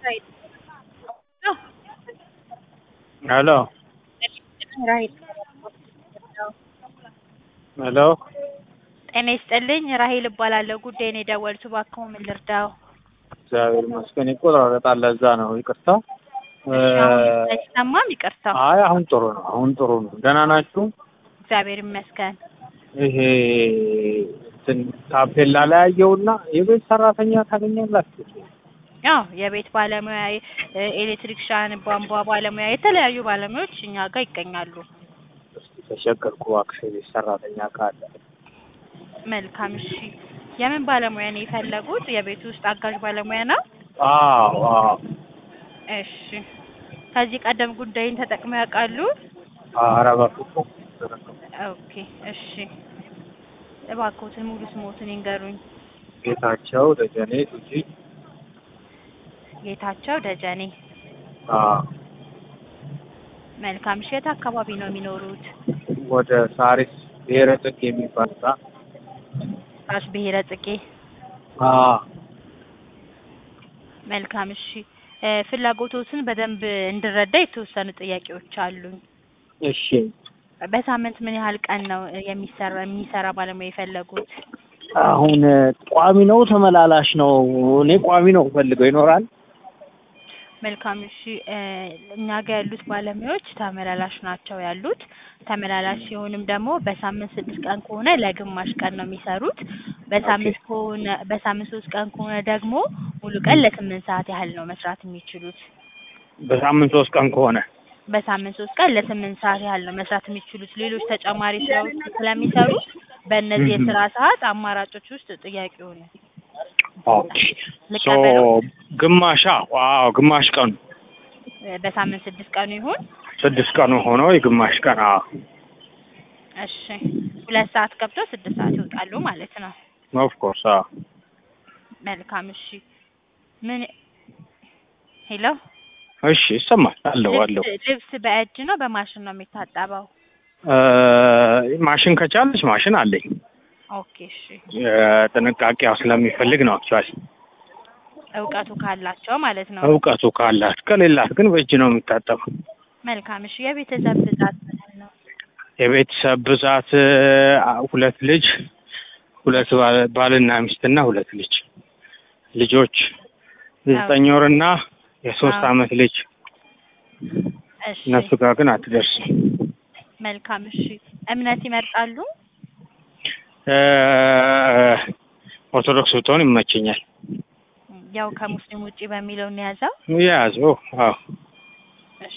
ሄሎ ሄሎ ጤና ይስጥልኝ ራሄል እባላለሁ። ጉዳይን የደወሉት እባክዎ ምን ልርዳው? እግዚአብሔር ይመስገን ይቆራረጣል። ለዛ ነው ይቅርታ። እሺ አሁን አይሰማም? ይቅርታ። አይ አሁን ጥሩ ነው። አሁን ጥሩ ነው። ደህና ናችሁ? እግዚአብሔር ይመስገን። ይሄ እንትን ታፔላ ላይ ያየውና የቤት ሰራተኛ ታገኛላችሁ? ያው የቤት ባለሙያ፣ ኤሌክትሪክሻን፣ ቧንቧ ባለሙያ፣ የተለያዩ ባለሙያዎች እኛ ጋር ይገኛሉ። እስኪ ተሸቀርኩ እባክሽ የቤት ሰራተኛ ካለ መልካም እሺ። የምን ባለሙያ ነው የፈለጉት? የቤት ውስጥ አጋዥ ባለሙያ ነው? አዎ አዎ እሺ። ከዚህ ቀደም ጉዳይን ተጠቅመው ያውቃሉ? ኧረ በፍፁም ኦኬ እሺ። እባክዎትን ሙሉ ስሞትን ይንገሩኝ። ጌታቸው ደጀኔ ቱጂ ጌታቸው ደጀኔ። አዎ መልካም እሺ። የት አካባቢ ነው የሚኖሩት? ወደ ሳሪስ ብሔረ ጽጌ የሚባል ጋ ራስ ብሔረ ጽጌ። አዎ መልካም እሺ። እ ፍላጎቶትን በደንብ እንድረዳ የተወሰኑ ጥያቄዎች አሉኝ። እሺ በሳምንት ምን ያህል ቀን ነው የሚሰራ የሚሰራ ባለሙያ የፈለጉት? አሁን ቋሚ ነው ተመላላሽ ነው? እኔ ቋሚ ነው ፈልገው ይኖራል። መልካም እሺ። እ እኛ ጋር ያሉት ባለሙያዎች ተመላላሽ ናቸው ያሉት። ተመላላሽ ሲሆንም ደግሞ በሳምንት ስድስት ቀን ከሆነ ለግማሽ ቀን ነው የሚሰሩት። በሳምንት ከሆነ በሳምንት ሶስት ቀን ከሆነ ደግሞ ሙሉ ቀን ለስምንት ሰዓት ያህል ነው መስራት የሚችሉት። በሳምንት ሶስት ቀን ከሆነ በሳምንት ሶስት ቀን ለስምንት ሰዓት ያህል ነው መስራት የሚችሉት። ሌሎች ተጨማሪ ስራዎች ስለሚሰሩ በእነዚህ የስራ ሰዓት አማራጮች ውስጥ ጥያቄውን ኦኬ ሶ ልቀበለው? ግማሻ ዋው ግማሽ ቀኑ እ በሳምንት ስድስት ቀኑ ይሁን። ስድስት ቀኑ ሆኖ የግማሽ ቀን አዎ እሺ ሁለት ሰዓት ገብተው ስድስት ሰዓት ይወጣሉ ማለት ነው። ኦፍ ኮርስ አዎ መልካም እሺ። ምን ሄሎ እሺ ይሰማል አለው አለው ልብስ ልብስ በእጅ ነው በማሽን ነው የሚታጠበው? እ ማሽን ከቻለች ማሽን አለኝ ኦኬ እሺ። ጥንቃቄ ያው ስለሚፈልግ ነው አክቹዋሊ እውቀቱ ካላቸው ማለት ነው። እውቀቱ ካላት ከሌላት ግን በእጅ ነው የሚታጠበው መልካም እሺ። የቤተሰብ ብዛት ምን ያህል ነው? የቤተሰብ ብዛት አ- ሁለት ልጅ ሁለት ባል- ባልና ሚስትና ሁለት ልጅ ልጆች የዘጠኝ ወርና የሶስት አዎ። አመት ልጅ እሺ እነሱ ጋር ግን አትደርስም መልካም እሺ። እምነት ይመርጣሉ? እ ኦርቶዶክስ ብትሆን ይመቸኛል ያው ከሙስሊም ውጪ በሚለው እንያዘው። ያዘው አዎ እሺ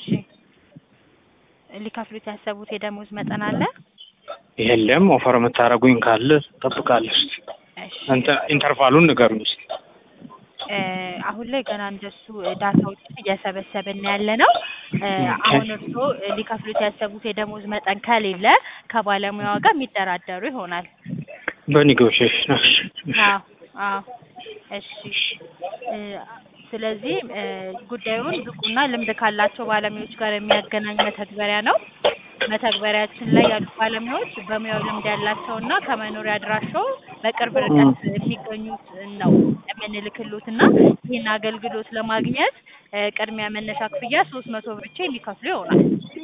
ሊከፍሉት ያሰቡት የደሞዝ መጠን አለ? የለም ኦፈር የምታደርጉኝ ካለ እጠብቃለሁ እስኪ እሺ እንትን ኢንተርቫሉን ንገሩኝ እስኪ እ አሁን ላይ ገና እንደሱ ዳታዎችን እየሰበሰብን ያለ ነው። እ አሁን እርስዎ ሊከፍሉት ያሰቡት የደሞዝ መጠን ከሌለ ከባለሙያዋ ጋር የሚደራደሩ ይሆናል። በኔጎሽዬሽን እሺ እሺ አዎ አዎ እሺ እ ስለዚህ እ ጉዳዩን ብቁና ልምድ ካላቸው ባለሙያዎች ጋር የሚያገናኝ መተግበሪያ ነው። መተግበሪያችን ላይ ያሉ ባለሙያዎች በሙያው ልምድ ያላቸውና ከመኖሪያ አድራሻው በቅርብ ርቀት የሚገኙት ነው የምንልክሎት እና ይህን አገልግሎት ለማግኘት እ ቅድሚያ መነሻ ክፍያ ሶስት መቶ ብር ብቻ የሚከፍሉ ይሆናል።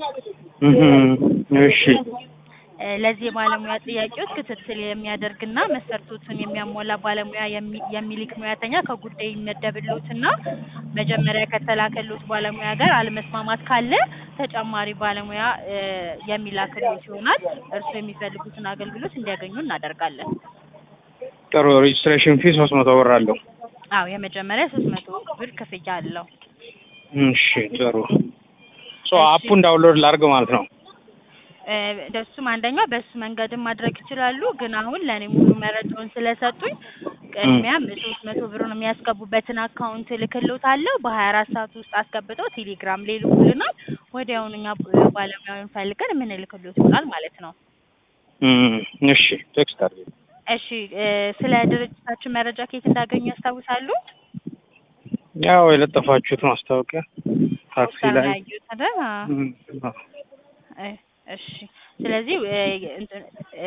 እህ እሺ እ ለዚህ የባለሙያ ጥያቄዎች ክትትል የሚያደርግና መስፈርቶችን የሚያሟላ ባለሙያ የሚ- የሚልክ ሙያተኛ ከጉዳይ ይመደብሎትና መጀመሪያ ከተላከሎት ባለሙያ ጋር አለመስማማት ካለ ተጨማሪ ባለሙያ እ የሚላክሎት ይሆናል። እርስዎ የሚፈልጉትን አገልግሎት እንዲያገኙ እናደርጋለን። ጥሩ ሬጅስትሬሽን ፊ ሶስት መቶ ብር አለው አዎ የመጀመሪያ ሶስት መቶ ብር ክፍያ አለው። እሺ ጥሩ ሶ አፑን ዳውንሎድ ላድርግ ማለት ነው እ እንደሱም አንደኛው በሱ መንገድም ማድረግ ይችላሉ። ግን አሁን ለእኔ ሙሉ መረጃውን ስለሰጡኝ ቅድሚያም ሶስት መቶ ብሩን የሚያስገቡበትን አካውንት እልክልዎታለሁ። በሀያ አራት ሰዓት ውስጥ አስገብተው ቴሌግራም ላይ ይልኩልናል። ወዲያውኑ እኛ ባለሙያውን ፈልገን የምንልክልዎት ይሆናል ማለት ነው። እም እሺ ቴክስት አድርጊ እሺ እ ስለ ድርጅታችን መረጃ ከየት እንዳገኙ ያስታውሳሉ? ያው የለጠፋችሁት ማስታወቂያ ታክሲ ፖስተር ላይ ነው ያዩት አይደል? አዎ። እም፣ አዎ። እ እሺ ስለዚህ እ እንትን እ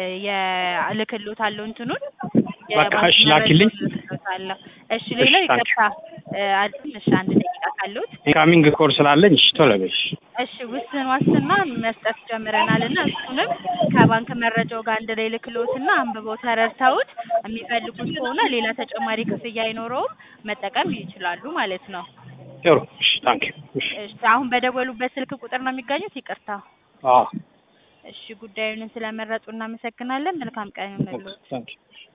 የእልክልዎታለሁ እንትኑን በቃ እሺ፣ ላኪልኝ። እልክልዎታለሁ። እሺ ሌላው እሺ፣ ታንኪው። ይቅርታ እ፣ አለኝ። እሺ አንድ ደቂቃ ካሉት ኢንካሚንግ ኮል ስላለኝ እሺ ቶሎ በይ እሺ። እሺ ውስን ዋስትና መስጠት ጀምረናል እና እሱንም ከባንክ መረጃው ጋር አንድ ላይ ልክሎትና አንብበው ተረድተውት የሚፈልጉት ከሆነ ሌላ ተጨማሪ ክፍያ አይኖረውም መጠቀም ይችላሉ ማለት ነው። ጥሩ እሺ ታንክ ዩ እሺ እሺ አሁን በደወሉበት ስልክ ቁጥር ነው የሚገኙት? ይቅርታ። አዎ እሺ ጉዳዩን ስለመረጡ እናመሰግናለን። መልካም ቀን ይሁንልዎት። ታንክ ዩ